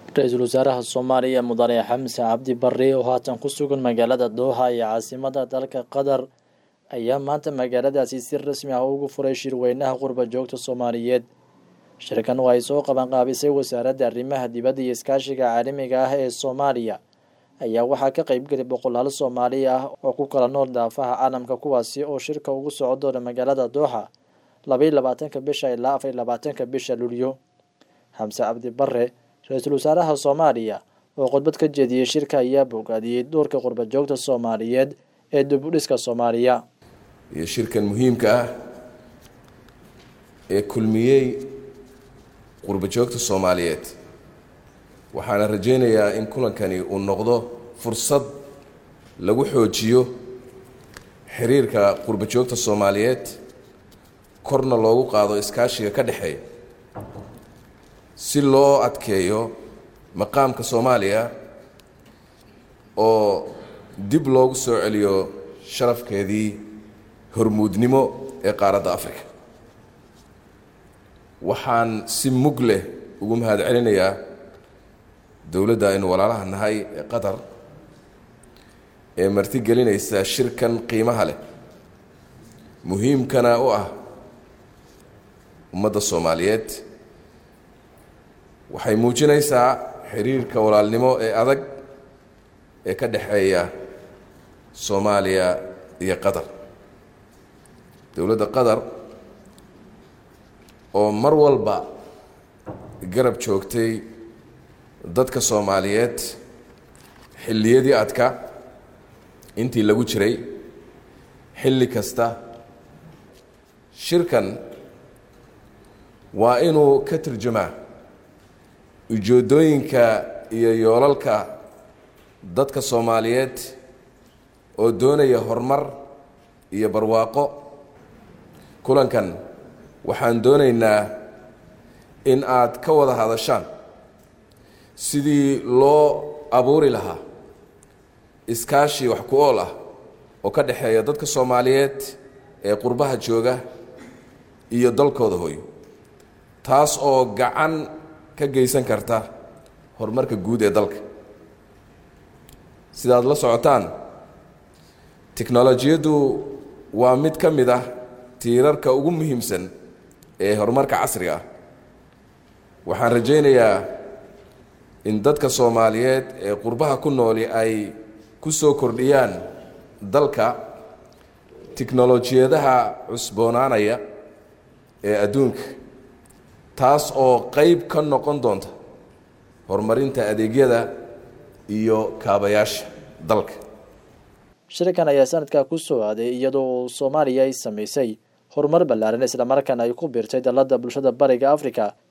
ra-iisul wasaaraha soomaaliya mudane xamse cabdi barre oo haatan ku sugan magaalada dooha ee caasimada dalka qatar ayaa maanta magaaladaasi si rasmi ah ugu furay shirweynaha qurba joogta soomaaliyeed shirkan oo ay soo qabanqaabisay wasaaradda arrimaha dibadda iyo iskaashiga caalamiga ah ee soomaaliya ayaa waxaa ka qeybgelay boqolaal soomaali ah oo ku kala nool daafaha caalamka kuwaasi oo shirka ugu soco doona magaalada dooxa labaiyo labaatanka bisha ilaa afariyo labaatanka bisha luulyo xamse cabdi barre ra-iisul wasaaraha soomaaliya oo khudbad ka jeediyey shirka ayaa bogaadiyey doorka qurba joogta soomaaliyeed ee dibudhiska soomaaliya iyo shirkan muhiimka ah ee kulmiyey qurba joogta soomaaliyeed waxaana rajaynayaa in kulankani uu noqdo fursad lagu xoojiyo xiriirka qurba joogta soomaaliyeed korna loogu qaado iskaashiga ka dhexeeya si loo adkeeyo maqaamka soomaaliya oo dib loogu soo celiyo sharafkeedii hormuudnimo ee qaaradda africa waxaan si mug leh ugu mahad celinayaa dowladda aynu walaalaha nahay ee qatar ee martigelinaysa shirkan qiimaha leh muhiimkana u ah ummadda soomaaliyeed waxay muujinaysaa xiriirka walaalnimo ee adag ee ka dhexeeya soomaaliya iyo qatar dowladda qatar oo mar walba garab joogtay dadka soomaaliyeed xilliyadii adka intii lagu jiray xilli kasta shirkan waa inuu ka turjumaa ujeeddooyinka iyo yoolalka dadka soomaaliyeed oo doonaya horumar iyo barwaaqo kulankan waxaan doonaynaa in aad ka wada hadashaan sidii loo abuuri lahaa iskaashi wax ku ool ah oo ka dhexeeya dadka soomaaliyeed ee qurbaha jooga iyo dalkooda hooyo taas oo gacan ka geysan karta horumarka guud ee dalka sidaad la socotaan tiknolojiyaddu waa mid ka mid ah tiirarka ugu muhiimsan ee horumarka casriga ah waxaan rajaynayaa in dadka soomaaliyeed ee qurbaha ku nooli ay ku soo kordhiyaan dalka tiknolojiyadaha cusboonaanaya ee adduunka taas oo qeyb ka noqon doonta horumarinta adeegyada iyo kaabayaasha dalka shirkan ayaa sanadkaa ku soo aaday iyadoo soomaaliya ay samaysay horumar ballaaran islamarkaana ay ku biirtay dalladda bulshada bariga africa